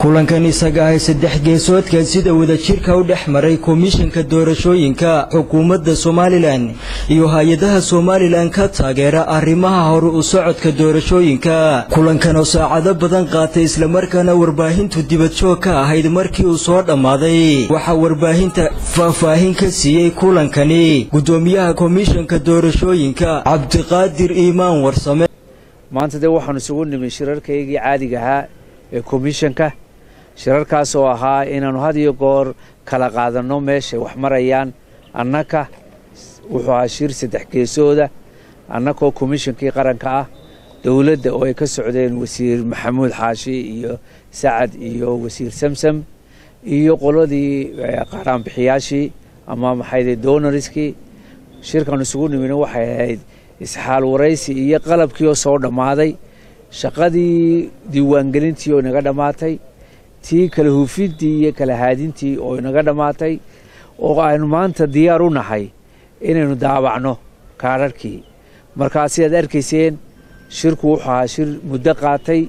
kulankan isaga ahay saddex geesoodkan sida wadajirka u dhex maray komishanka doorashooyinka xukuumadda somalilan iyo hay-adaha somalilan ka taageera arrimaha hore u socodka doorashooyinka kulankan oo saacado badan qaatay islamarkaana warbaahintu dibadjoog ka ahayd markii uu soo dhammaaday waxaa warbaahinta faahfaahin ka siiyey kulankani guddoomiyaha komishanka doorashooyinka cabdiqaadir iimaan warsame maanta dee waxaanu isugu nimi shirarkaygii caadiga ahaa ee komishanka shirarkaas oo ahaa inaannu had iyo goor kala qaadanno meeshay wax marayaan annaka wuxuu ahaa shir saddex geesooda annakoo komishankii qaranka ah dowladda oo ay ka socdeen wasiir maxamuud xaashi iyo sacad iyo wasiir samsam iyo qoladii qaaraanbixiyaashii ama maxayde donariskii shirkaanu isugu nimina waxay ahayd isxaal waraysi iyo qalabkii oo soo dhammaaday shaqadii diiwaangelintii oo inaga dhammaatay tii kala huufintii iyo kala haadintii oo inaga dhammaatay oo aynu maanta diyaar u nahay inaynu daabacno kaadharhkii markaa sidaad arkayseen shirku wuxuu ahaa shir muddo qaatay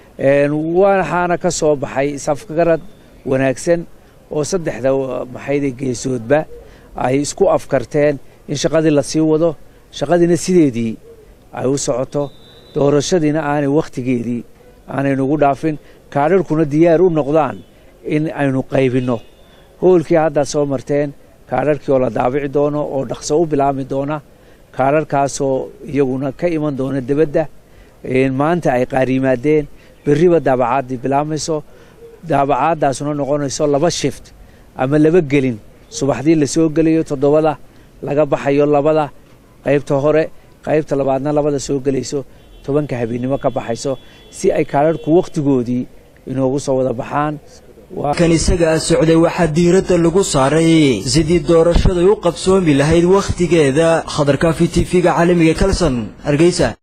waxaana ka soo baxay safgarad wanaagsan oo saddexda maxayde geesoodba ay isku afkarteen in shaqadii la sii wado shaqadiina sideedii ay u socoto doorashadiina aanay wakhtigeedii aanaynugu dhaafin kaadharhkuna diyaar u noqdaan in aynu qaybinno hoolkii haddaad soo marteen kaadharhkii oo la daabici doono oo dhaqso u bilaabmi doona kaadharhkaasoo iyaguna ka iman doona debadda maanta ay qaar yimaadeen berriba daabacaadii bilaabmayso daabacaaddaasuna noqonayso laba shift ama laba gelin subaxdii la soo gelayo toddobada laga baxayo labada qaybta hore qaybta labaadna labada soo gelayso tobanka habeennimo ka baxayso si ay kaadharhku wakhtigoodii inoogu soo wada baxaan kan isagaa socday waxaa diiradda lagu saaray sidii doorashaday u qabsoomi lahayd wakhtigeeda khadarkaafi t v-ga caalamiga kalson hargeysa